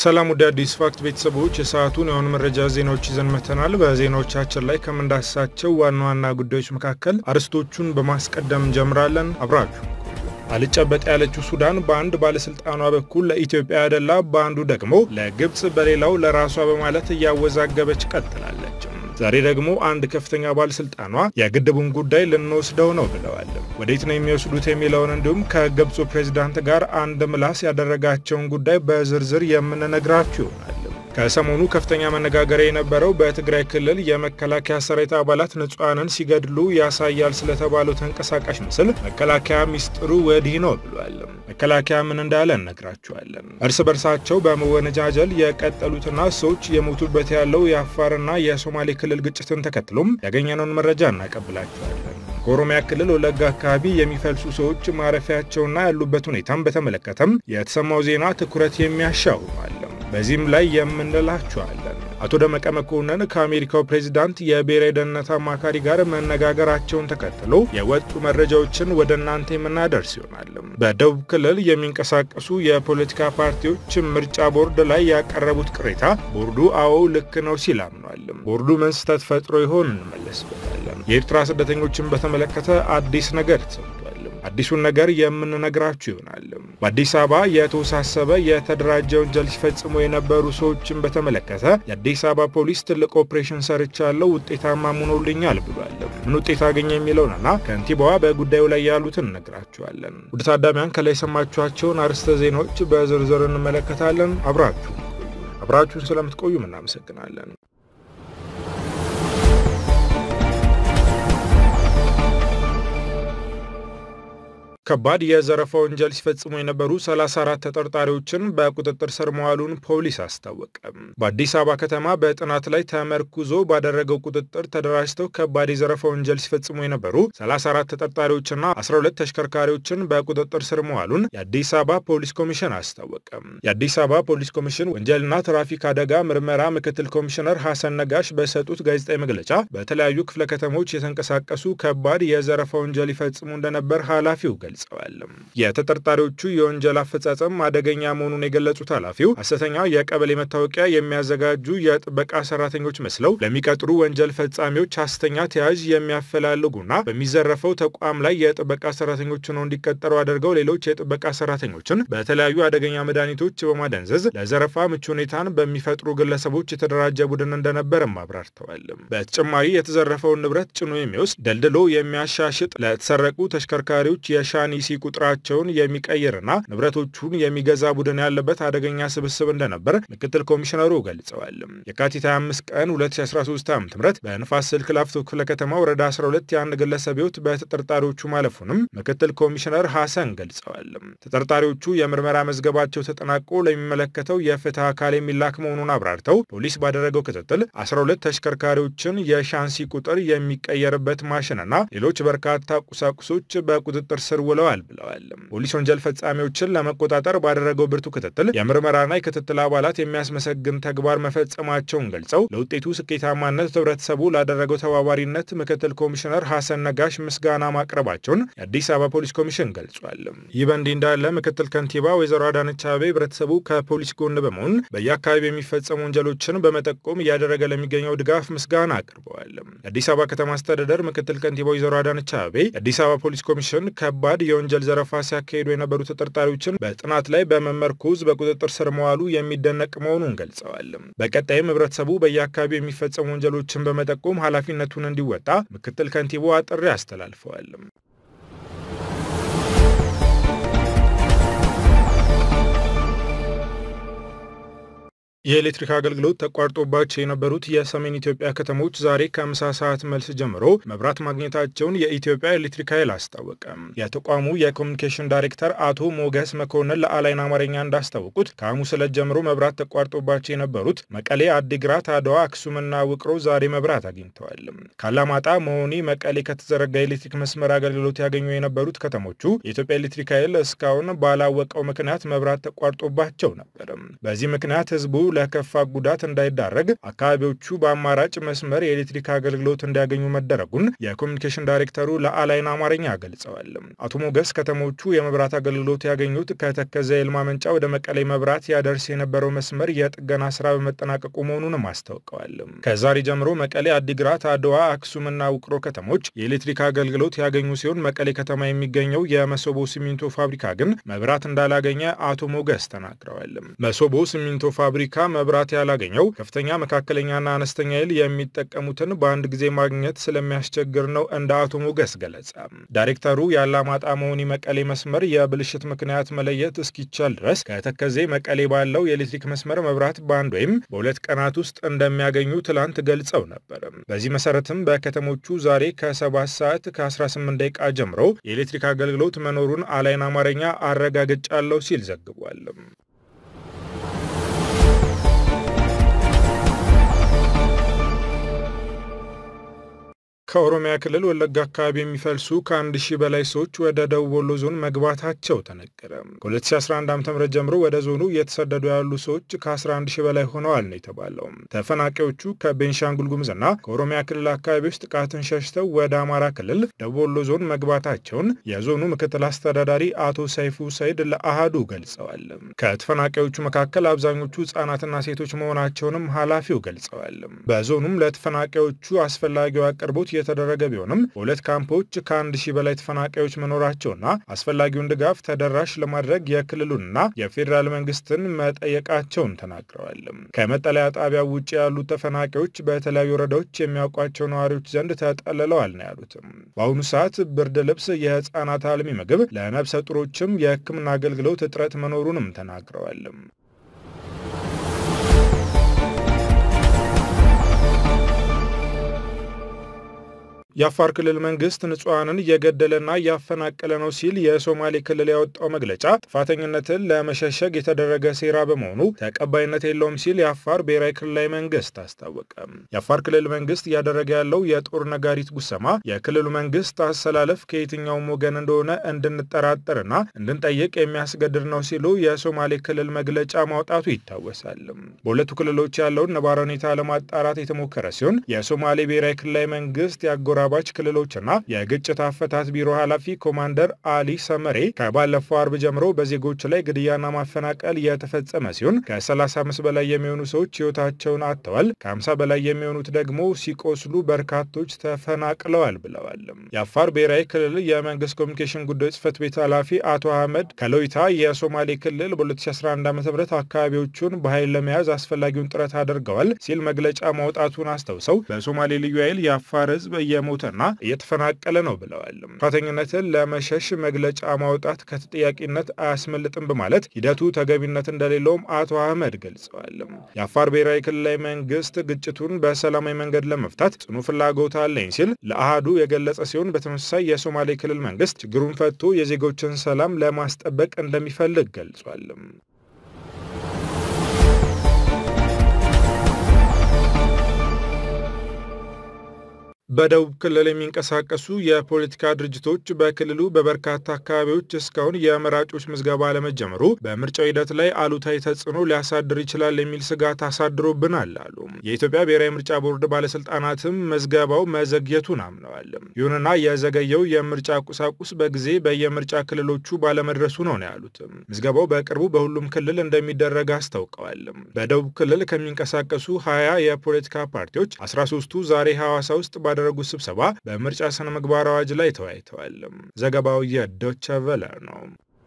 ሰላም ወደ አዲስ ፋክት ቤተሰቦች የሰዓቱን የሆኑ መረጃ ዜናዎች ይዘን መተናል። በዜናዎቻችን ላይ ከምንዳስሳቸው ዋና ዋና ጉዳዮች መካከል አርዕስቶቹን በማስቀደም እንጀምራለን። አብራችሁ አልጨበጥ ያለችው ሱዳን በአንድ ባለስልጣኗ በኩል ለኢትዮጵያ ያደላ፣ በአንዱ ደግሞ ለግብፅ፣ በሌላው ለራሷ በማለት እያወዛገበች ቀጥላለች። ዛሬ ደግሞ አንድ ከፍተኛ ባለስልጣኗ የግድቡን ጉዳይ ልንወስደው ነው ብለዋል። ወዴት ነው የሚወስዱት የሚለውን እንዲሁም ከግብፁ ፕሬዚዳንት ጋር አንድ ምላስ ያደረጋቸውን ጉዳይ በዝርዝር የምንነግራችሁ ይሆናል። ከሰሞኑ ከፍተኛ መነጋገሪያ የነበረው በትግራይ ክልል የመከላከያ ሰራዊት አባላት ንጹሐንን ሲገድሉ ያሳያል ስለተባለው ተንቀሳቃሽ ምስል መከላከያ ሚስጥሩ ወዲህ ነው ብሏል። መከላከያ ምን እንዳለ እነግራችኋለን። እርስ በርሳቸው በመወነጃጀል የቀጠሉትና ሰዎች የሞቱበት ያለው የአፋርና የሶማሌ ክልል ግጭትን ተከትሎም ያገኘነውን መረጃ እናቀብላችኋለን። ከኦሮሚያ ክልል ወለጋ አካባቢ የሚፈልሱ ሰዎች ማረፊያቸውና ያሉበት ሁኔታም በተመለከተም የተሰማው ዜና ትኩረት የሚያሻው አለ። በዚህም ላይ የምንላችኋለን። አቶ ደመቀ መኮንን ከአሜሪካው ፕሬዚዳንት የብሔራዊ ደህንነት አማካሪ ጋር መነጋገራቸውን ተከትሎ የወጡ መረጃዎችን ወደ እናንተ የምናደርስ ይሆናል። በደቡብ ክልል የሚንቀሳቀሱ የፖለቲካ ፓርቲዎች ምርጫ ቦርድ ላይ ያቀረቡት ቅሬታ ቦርዱ አዎ ልክ ነው ሲል አምኗል። ቦርዱ ምን ስህተት ፈጥሮ ይሆን እንመለስበታለን። የኤርትራ ስደተኞችን በተመለከተ አዲስ ነገር ተሰምቷል። አዲሱን ነገር የምንነግራችሁ ይሆናል። በአዲስ አበባ የተወሳሰበ የተደራጀ ወንጀል ሲፈጽሙ የነበሩ ሰዎችን በተመለከተ የአዲስ አበባ ፖሊስ ትልቅ ኦፕሬሽን ሰርቻለሁ፣ ውጤታማ ሆኖልኛል ብሏል። ምን ውጤት አገኘ የሚለውንና ከንቲባዋ በጉዳዩ ላይ ያሉትን እነግራችኋለን። ውድ ታዳሚያን ከላይ የሰማችኋቸውን አርዕስተ ዜናዎች በዝርዝር እንመለከታለን። አብራችሁ አብራችሁን ስለምትቆዩም እናመሰግናለን። ከባድ የዘረፋ ወንጀል ሲፈጽሙ የነበሩ 34 ተጠርጣሪዎችን በቁጥጥር ስር መዋሉን ፖሊስ አስታወቀ። በአዲስ አበባ ከተማ በጥናት ላይ ተመርኩዞ ባደረገው ቁጥጥር ተደራጅተው ከባድ የዘረፋ ወንጀል ሲፈጽሙ የነበሩ 34 ተጠርጣሪዎችና 12 ተሽከርካሪዎችን በቁጥጥር ስር መዋሉን የአዲስ አበባ ፖሊስ ኮሚሽን አስታወቀ። የአዲስ አበባ ፖሊስ ኮሚሽን ወንጀልና ትራፊክ አደጋ ምርመራ ምክትል ኮሚሽነር ሐሰን ነጋሽ በሰጡት ጋዜጣዊ መግለጫ በተለያዩ ክፍለ ከተሞች የተንቀሳቀሱ ከባድ የዘረፋ ወንጀል ይፈጽሙ እንደነበር ኃላፊው ገልጸዋል። የተጠርጣሪዎቹ የወንጀል አፈጻጸም አደገኛ መሆኑን የገለጹት ኃላፊው ሐሰተኛ የቀበሌ መታወቂያ የሚያዘጋጁ የጥበቃ ሰራተኞች መስለው ለሚቀጥሩ ወንጀል ፈጻሚዎች ሐሰተኛ ተያዥ የሚያፈላልጉና በሚዘረፈው ተቋም ላይ የጥበቃ ሰራተኞች ሆነው እንዲቀጠሩ አድርገው ሌሎች የጥበቃ ሰራተኞችን በተለያዩ አደገኛ መድኃኒቶች በማደንዘዝ ለዘረፋ ምቹ ሁኔታን በሚፈጥሩ ግለሰቦች የተደራጀ ቡድን እንደነበርም አብራርተዋል። በተጨማሪ የተዘረፈውን ንብረት ጭኖ የሚወስድ ደልድሎ የሚያሻሽጥ ለተሰረቁ ተሽከርካሪዎች የሻ ኒሲ ቁጥራቸውን የሚቀይርና ንብረቶቹን የሚገዛ ቡድን ያለበት አደገኛ ስብስብ እንደነበር ምክትል ኮሚሽነሩ ገልጸዋል። የካቲት 25 ቀን 2013 ዓ ም በንፋስ ስልክ ላፍቶ ክፍለ ከተማ ወረዳ 12 የአንድ ግለሰብ ሕይወት በተጠርጣሪዎቹ ማለፉንም ምክትል ኮሚሽነር ሐሰን ገልጸዋል። ተጠርጣሪዎቹ የምርመራ መዝገባቸው ተጠናቆ ለሚመለከተው የፍትህ አካል የሚላክ መሆኑን አብራርተው ፖሊስ ባደረገው ክትትል 12 ተሽከርካሪዎችን የሻንሲ ቁጥር የሚቀየርበት ማሽንና ሌሎች በርካታ ቁሳቁሶች በቁጥጥር ስር ውለዋል ብለዋል። ፖሊስ ወንጀል ፈጻሚዎችን ለመቆጣጠር ባደረገው ብርቱ ክትትል የምርመራና የክትትል አባላት የሚያስመሰግን ተግባር መፈጸማቸውን ገልጸው ለውጤቱ ስኬታማነት ህብረተሰቡ ላደረገው ተባባሪነት ምክትል ኮሚሽነር ሐሰን ነጋሽ ምስጋና ማቅረባቸውን የአዲስ አበባ ፖሊስ ኮሚሽን ገልጿል። ይህ በእንዲህ እንዳለ ምክትል ከንቲባ ወይዘሮ አዳነች አቤቤ ህብረተሰቡ ከፖሊስ ጎን በመሆን በየአካባቢ የሚፈጸሙ ወንጀሎችን በመጠቆም እያደረገ ለሚገኘው ድጋፍ ምስጋና አቅርበዋል። የአዲስ አበባ ከተማ አስተዳደር ምክትል ከንቲባ ወይዘሮ አዳነች አቤቤ የአዲስ አበባ ፖሊስ ኮሚሽን ከባድ የወንጀል ዘረፋ ሲያካሂዱ የነበሩ ተጠርጣሪዎችን በጥናት ላይ በመመርኮዝ በቁጥጥር ስር መዋሉ የሚደነቅ መሆኑን ገልጸዋል። በቀጣይም ህብረተሰቡ በየአካባቢው የሚፈጸሙ ወንጀሎችን በመጠቆም ኃላፊነቱን እንዲወጣ ምክትል ከንቲባዋ ጥሪ አስተላልፈዋል። የኤሌክትሪክ አገልግሎት ተቋርጦባቸው የነበሩት የሰሜን ኢትዮጵያ ከተሞች ዛሬ ከምሳ ሰዓት መልስ ጀምሮ መብራት ማግኘታቸውን የኢትዮጵያ ኤሌክትሪክ ኃይል አስታወቀ። የተቋሙ የኮሚኒኬሽን ዳይሬክተር አቶ ሞገስ መኮንን ለአላይን አማርኛ እንዳስታወቁት ከሐሙስ ዕለት ጀምሮ መብራት ተቋርጦባቸው የነበሩት መቀሌ፣ አዲግራት፣ አድዋ፣ አክሱምና ውቅሮ ዛሬ መብራት አግኝተዋል። ካላማጣ፣ መሆኒ፣ መቀሌ ከተዘረጋ የኤሌክትሪክ መስመር አገልግሎት ያገኙ የነበሩት ከተሞቹ የኢትዮጵያ ኤሌክትሪክ ኃይል እስካሁን ባላወቀው ምክንያት መብራት ተቋርጦባቸው ነበር። በዚህ ምክንያት ህዝቡ ለከፋ ጉዳት እንዳይዳረግ አካባቢዎቹ በአማራጭ መስመር የኤሌክትሪክ አገልግሎት እንዲያገኙ መደረጉን የኮሚኒኬሽን ዳይሬክተሩ ለአላይን አማርኛ ገልጸዋል። አቶ ሞገስ ከተሞቹ የመብራት አገልግሎት ያገኙት ከተከዘ የኃይል ማመንጫ ወደ መቀሌ መብራት ያደርስ የነበረው መስመር የጥገና ስራ በመጠናቀቁ መሆኑንም አስታውቀዋል። ከዛሬ ጀምሮ መቀሌ፣ አዲግራት፣ አድዋ፣ አክሱምና ውቅሮ ከተሞች የኤሌክትሪክ አገልግሎት ያገኙ ሲሆን መቀሌ ከተማ የሚገኘው የመሶቦ ሲሚንቶ ፋብሪካ ግን መብራት እንዳላገኘ አቶ ሞገስ ተናግረዋል። መሶቦ ሲሚንቶ ፋብሪካ መብራት ያላገኘው ከፍተኛ መካከለኛና አነስተኛ ኃይል የሚጠቀሙትን በአንድ ጊዜ ማግኘት ስለሚያስቸግር ነው እንደ አቶ ሞገስ ገለጸ። ዳይሬክተሩ የአላማጣ መሆኒ መቀሌ መስመር የብልሽት ምክንያት መለየት እስኪቻል ድረስ ከተከዜ መቀሌ ባለው የኤሌክትሪክ መስመር መብራት በአንድ ወይም በሁለት ቀናት ውስጥ እንደሚያገኙ ትላንት ገልጸው ነበር። በዚህ መሰረትም በከተሞቹ ዛሬ ከ7 ሰዓት ከ18 ደቂቃ ጀምሮ የኤሌክትሪክ አገልግሎት መኖሩን አላይን አማርኛ አረጋግጫለሁ ሲል ዘግቧል። ከኦሮሚያ ክልል ወለጋ አካባቢ የሚፈልሱ ከአንድ ሺህ በላይ ሰዎች ወደ ደቡብ ወሎ ዞን መግባታቸው ተነገረ። ከ2011 ዓ ም ጀምሮ ወደ ዞኑ እየተሰደዱ ያሉ ሰዎች ከ11 ሺህ በላይ ሆነዋል ነው የተባለው። ተፈናቃዮቹ ከቤንሻንጉል ጉሙዝና ከኦሮሚያ ክልል አካባቢዎች ጥቃትን ሸሽተው ወደ አማራ ክልል ደቡብ ወሎ ዞን መግባታቸውን የዞኑ ምክትል አስተዳዳሪ አቶ ሰይፉ ሰይድ ለአሃዱ ገልጸዋል። ከተፈናቃዮቹ መካከል አብዛኞቹ ህጻናትና ሴቶች መሆናቸውንም ኃላፊው ገልጸዋል። በዞኑም ለተፈናቃዮቹ አስፈላጊው አቅርቦት የተደረገ ቢሆንም በሁለት ካምፖች ከአንድ ሺህ በላይ ተፈናቃዮች መኖራቸውና አስፈላጊውን ድጋፍ ተደራሽ ለማድረግ የክልሉንና የፌዴራል መንግስትን መጠየቃቸውን ተናግረዋል። ከመጠለያ ጣቢያው ውጭ ያሉት ተፈናቃዮች በተለያዩ ወረዳዎች የሚያውቋቸው ነዋሪዎች ዘንድ ተጠልለዋል ነው ያሉትም። በአሁኑ ሰዓት ብርድ ልብስ፣ የህፃናት አልሚ ምግብ፣ ለነብሰ ጡሮችም የህክምና አገልግሎት እጥረት መኖሩንም ተናግረዋል። የአፋር ክልል መንግስት ንጹሐንን እየገደለና እያፈናቀለ ነው ሲል የሶማሌ ክልል ያወጣው መግለጫ ጥፋተኝነትን ለመሸሸግ የተደረገ ሴራ በመሆኑ ተቀባይነት የለውም ሲል የአፋር ብሔራዊ ክልላዊ መንግስት አስታወቀ። የአፋር ክልል መንግስት እያደረገ ያለው የጦር ነጋሪት ጉሰማ የክልሉ መንግስት አሰላለፍ ከየትኛውም ወገን እንደሆነ እንድንጠራጠርና እንድንጠይቅ የሚያስገድድ ነው ሲሉ የሶማሌ ክልል መግለጫ ማውጣቱ ይታወሳል። በሁለቱ ክልሎች ያለውን ነባራዊ ሁኔታ ለማጣራት የተሞከረ ሲሆን የሶማሌ ብሔራዊ ክልላዊ መንግስት ያጎራ ባች ክልሎችና የግጭት አፈታት ቢሮ ኃላፊ ኮማንደር አሊ ሰመሬ ከባለፈው አርብ ጀምሮ በዜጎች ላይ ግድያና ማፈናቀል የተፈጸመ ሲሆን ከ35 በላይ የሚሆኑ ሰዎች ህይወታቸውን አጥተዋል፣ ከ50 በላይ የሚሆኑት ደግሞ ሲቆስሉ በርካቶች ተፈናቅለዋል ብለዋል። የአፋር ብሔራዊ ክልል የመንግስት ኮሚኒኬሽን ጉዳዮች ጽህፈት ቤት ኃላፊ አቶ አህመድ ከሎይታ የሶማሌ ክልል በ2011 ዓ ም አካባቢዎቹን በኃይል ለመያዝ አስፈላጊውን ጥረት አድርገዋል ሲል መግለጫ ማውጣቱን አስታውሰው በሶማሌ ልዩ ኃይል የአፋር ህዝብ እየሞ ና እየተፈናቀለ ነው ብለዋል። ጥፋተኝነትን ለመሸሽ መግለጫ ማውጣት ከተጠያቂነት አያስመልጥም በማለት ሂደቱ ተገቢነት እንደሌለውም አቶ አህመድ ገልጸዋል። የአፋር ብሔራዊ ክልላዊ መንግስት ግጭቱን በሰላማዊ መንገድ ለመፍታት ጽኑ ፍላጎት አለኝ ሲል ለአሃዱ የገለጸ ሲሆን በተመሳሳይ የሶማሌ ክልል መንግስት ችግሩን ፈቶ የዜጎችን ሰላም ለማስጠበቅ እንደሚፈልግ ገልጿል። በደቡብ ክልል የሚንቀሳቀሱ የፖለቲካ ድርጅቶች በክልሉ በበርካታ አካባቢዎች እስካሁን የመራጮች ምዝገባ አለመጀመሩ በምርጫው ሂደት ላይ አሉታዊ ተጽዕኖ ሊያሳድር ይችላል የሚል ስጋት አሳድሮብናል አሉ። የኢትዮጵያ ብሔራዊ ምርጫ ቦርድ ባለስልጣናትም መዝገባው መዘግየቱን አምነዋል። ይሁንና የዘገየው የምርጫ ቁሳቁስ በጊዜ በየምርጫ ክልሎቹ ባለመድረሱ ነው ነው ያሉት። ምዝገባው በቅርቡ በሁሉም ክልል እንደሚደረግ አስታውቀዋል። በደቡብ ክልል ከሚንቀሳቀሱ ሀያ የፖለቲካ ፓርቲዎች 13ቱ ዛሬ ሐዋሳ ውስጥ ባደረጉት ስብሰባ በምርጫ ስነ ምግባር አዋጅ ላይ ተወያይተዋል። ዘገባው የዶቸ ቨለ ነው።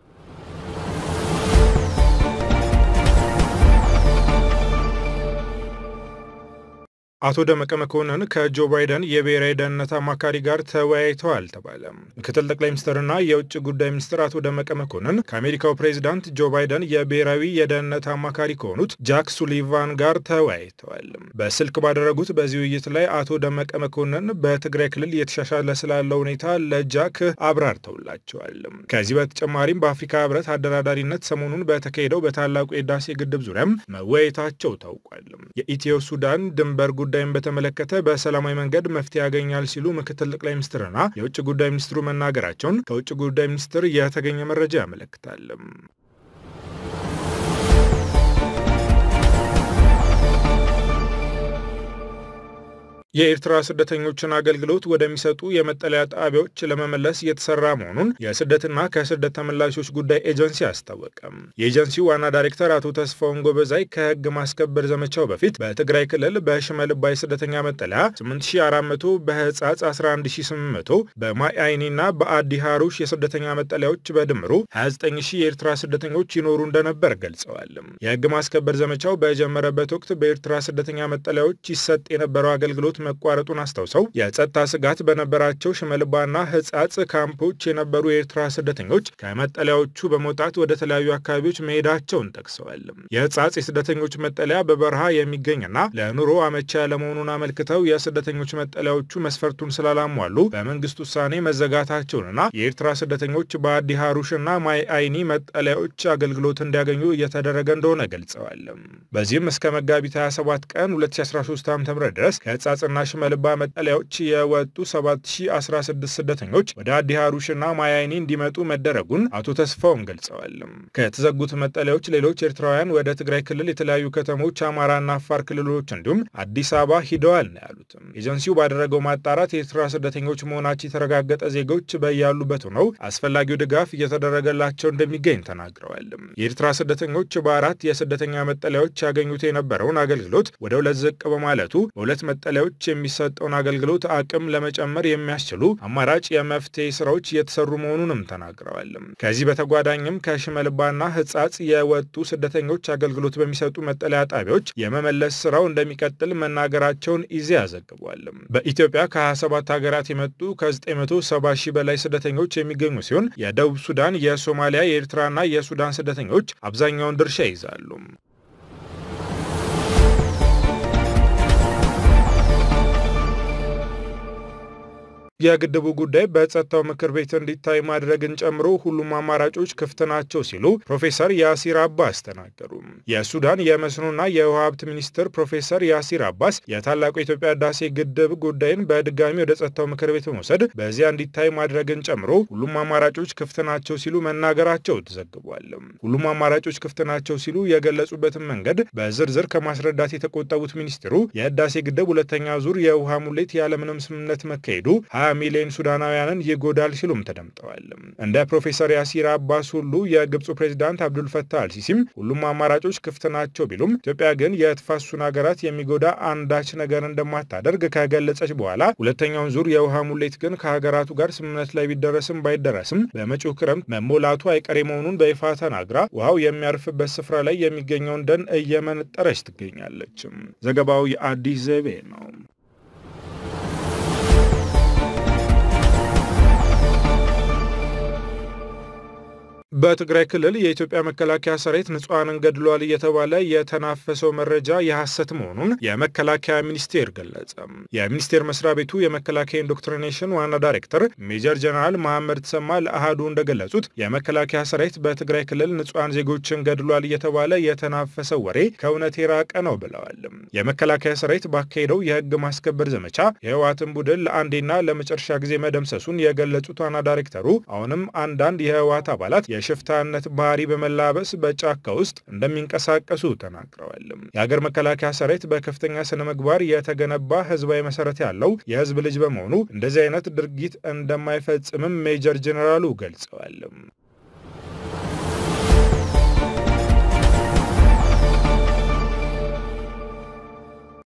አቶ ደመቀ መኮንን ከጆ ባይደን የብሔራዊ ደህንነት አማካሪ ጋር ተወያይተዋል ተባለ። ምክትል ጠቅላይ ሚኒስትርና የውጭ ጉዳይ ሚኒስትር አቶ ደመቀ መኮንን ከአሜሪካው ፕሬዚዳንት ጆ ባይደን የብሔራዊ የደህንነት አማካሪ ከሆኑት ጃክ ሱሊቫን ጋር ተወያይተዋል። በስልክ ባደረጉት በዚህ ውይይት ላይ አቶ ደመቀ መኮንን በትግራይ ክልል እየተሻሻለ ስላለው ሁኔታ ለጃክ አብራርተውላቸዋል። ከዚህ በተጨማሪም በአፍሪካ ህብረት አደራዳሪነት ሰሞኑን በተካሄደው በታላቁ የህዳሴ ግድብ ዙሪያም መወያየታቸው ታውቋል። የኢትዮ ሱዳን ድንበር ጉዳይን በተመለከተ በሰላማዊ መንገድ መፍትሄ ያገኛል ሲሉ ምክትል ጠቅላይ ሚኒስትርና የውጭ ጉዳይ ሚኒስትሩ መናገራቸውን ከውጭ ጉዳይ ሚኒስትር የተገኘ መረጃ ያመለክታል። የኤርትራ ስደተኞችን አገልግሎት ወደሚሰጡ የመጠለያ ጣቢያዎች ለመመለስ እየተሰራ መሆኑን የስደትና ከስደት ተመላሾች ጉዳይ ኤጀንሲ አስታወቀም። የኤጀንሲው ዋና ዳይሬክተር አቶ ተስፋውን ጎበዛይ ከህግ ማስከበር ዘመቻው በፊት በትግራይ ክልል በሽመልባ የስደተኛ መጠለያ 8400፣ በህጻጽ 11800፣ በማይ አይኒና በአዲ ሃሩሽ የስደተኛ መጠለያዎች በድምሩ 29000 የኤርትራ ስደተኞች ይኖሩ እንደነበር ገልጸዋል። የህግ ማስከበር ዘመቻው በጀመረበት ወቅት በኤርትራ ስደተኛ መጠለያዎች ይሰጥ የነበረው አገልግሎት መቋረጡን አስታውሰው የጸጥታ ስጋት በነበራቸው ሽመልባና ህጻጽ ካምፖች የነበሩ የኤርትራ ስደተኞች ከመጠለያዎቹ በመውጣት ወደ ተለያዩ አካባቢዎች መሄዳቸውን ጠቅሰዋል። የህጻጽ የስደተኞች መጠለያ በበረሃ የሚገኝና ለኑሮ አመቻ ያለመሆኑን አመልክተው የስደተኞች መጠለያዎቹ መስፈርቱን ስላላሟሉ በመንግስት ውሳኔ መዘጋታቸውንና የኤርትራ ስደተኞች በአዲ ሃሩሽና ማይ አይኒ መጠለያዎች አገልግሎት እንዲያገኙ እየተደረገ እንደሆነ ገልጸዋል። በዚህም እስከ መጋቢት 27 ቀን 2013 ዓ.ም ድረስ ከህጻጽ ና ሽመልባ መጠለያዎች የወጡ 7016 ስደተኞች ወደ አዲ ሃሩሽና ማያይኒ እንዲመጡ መደረጉን አቶ ተስፋውን ገልጸዋል። ከተዘጉት መጠለያዎች ሌሎች ኤርትራውያን ወደ ትግራይ ክልል የተለያዩ ከተሞች፣ አማራና አፋር ክልሎች እንዲሁም አዲስ አበባ ሂደዋል ነው ያሉት። ኤጀንሲው ባደረገው ማጣራት የኤርትራ ስደተኞች መሆናቸው የተረጋገጠ ዜጎች በያሉበት ሆነው አስፈላጊው ድጋፍ እየተደረገላቸው እንደሚገኝ ተናግረዋል። የኤርትራ ስደተኞች በአራት የስደተኛ መጠለያዎች ያገኙት የነበረውን አገልግሎት ወደ ሁለት ዝቅ በማለቱ በሁለት መጠለያዎች የሚሰጠውን አገልግሎት አቅም ለመጨመር የሚያስችሉ አማራጭ የመፍትሄ ስራዎች እየተሰሩ መሆኑንም ተናግረዋል። ከዚህ በተጓዳኝም ከሽመልባና ህጻጽ የወጡ ስደተኞች አገልግሎት በሚሰጡ መጠለያ ጣቢያዎች የመመለስ ስራው እንደሚቀጥል መናገራቸውን ኢዜአ ዘግቧል። በኢትዮጵያ ከ27 ሀገራት የመጡ ከ970 ሺህ በላይ ስደተኞች የሚገኙ ሲሆን የደቡብ ሱዳን፣ የሶማሊያ፣ የኤርትራና የሱዳን ስደተኞች አብዛኛውን ድርሻ ይይዛሉ። የግድቡ ጉዳይ በጸጥታው ምክር ቤት እንዲታይ ማድረግን ጨምሮ ሁሉም አማራጮች ክፍት ናቸው ሲሉ ፕሮፌሰር ያሲር አባስ ተናገሩ። የሱዳን የመስኖና የውሃ ሀብት ሚኒስትር ፕሮፌሰር ያሲር አባስ የታላቁ የኢትዮጵያ ህዳሴ ግድብ ጉዳይን በድጋሚ ወደ ጸጥታው ምክር ቤት በመውሰድ በዚያ እንዲታይ ማድረግን ጨምሮ ሁሉም አማራጮች ክፍት ናቸው ሲሉ መናገራቸው ተዘግቧል። ሁሉም አማራጮች ክፍት ናቸው ሲሉ የገለጹበትን መንገድ በዝርዝር ከማስረዳት የተቆጠቡት ሚኒስትሩ የህዳሴ ግድብ ሁለተኛ ዙር የውሃ ሙሌት ያለምንም ስምምነት መካሄዱ ሚሊዮን ሱዳናውያንን ይጎዳል ሲሉም ተደምጠዋል። እንደ ፕሮፌሰር ያሲር አባስ ሁሉ የግብፁ ፕሬዚዳንት አብዱልፈታህ አልሲሲም ሁሉም አማራጮች ክፍት ናቸው ቢሉም ኢትዮጵያ ግን የተፋሰሱን ሀገራት የሚጎዳ አንዳች ነገር እንደማታደርግ ከገለጸች በኋላ ሁለተኛውን ዙር የውሃ ሙሌት ግን ከሀገራቱ ጋር ስምምነት ላይ ቢደረስም ባይደረስም በመጪው ክረምት መሞላቱ አይቀሬ መሆኑን በይፋ ተናግራ ውሃው የሚያርፍበት ስፍራ ላይ የሚገኘውን ደን እየመነጠረች ትገኛለች። ዘገባው የአዲስ ዘይቤ ነው። በትግራይ ክልል የኢትዮጵያ መከላከያ ሰራዊት ንጹሐንን ገድሏል እየተባለ የተናፈሰው መረጃ የሐሰት መሆኑን የመከላከያ ሚኒስቴር ገለጸ። የሚኒስቴር መስሪያ ቤቱ የመከላከያ ኢንዶክትሪኔሽን ዋና ዳይሬክተር ሜጀር ጀነራል መሐመድ ተሰማ ለአሃዱ እንደገለጹት የመከላከያ ሰራዊት በትግራይ ክልል ንጹሐን ዜጎችን ገድሏል እየተባለ የተናፈሰው ወሬ ከእውነት የራቀ ነው ብለዋል። የመከላከያ ሰራዊት ባካሄደው የህግ ማስከበር ዘመቻ የህወሓትን ቡድን ለአንዴና ለመጨረሻ ጊዜ መደምሰሱን የገለጹት ዋና ዳይሬክተሩ አሁንም አንዳንድ የህወሓት አባላት የሽፍታነት ባህሪ በመላበስ በጫካ ውስጥ እንደሚንቀሳቀሱ ተናግረዋል። የሀገር መከላከያ ሰራዊት በከፍተኛ ስነ ምግባር የተገነባ ህዝባዊ መሰረት ያለው የህዝብ ልጅ በመሆኑ እንደዚህ አይነት ድርጊት እንደማይፈጽምም ሜጀር ጀኔራሉ ገልጸዋል።